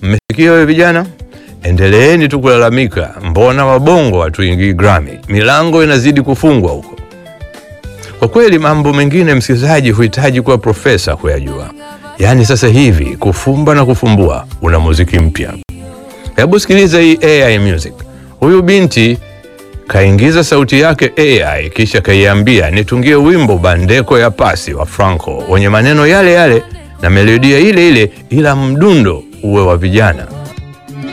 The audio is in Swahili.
Mmesikia wewe vijana, endeleeni tu kulalamika, mbona wabongo hatuingii Grammy? Milango inazidi kufungwa huko. Kwa kweli mambo mengine, msikilizaji, huhitaji kuwa profesa kuyajua. Yaani sasa hivi kufumba na kufumbua, una muziki mpya. Hebu sikiliza hii AI music. Huyu binti kaingiza sauti yake AI, kisha kaiambia nitungie wimbo Bandeko ya Pasi wa Franco wenye maneno yale yale na melodia ile ile, ila mdundo uwe wa vijana.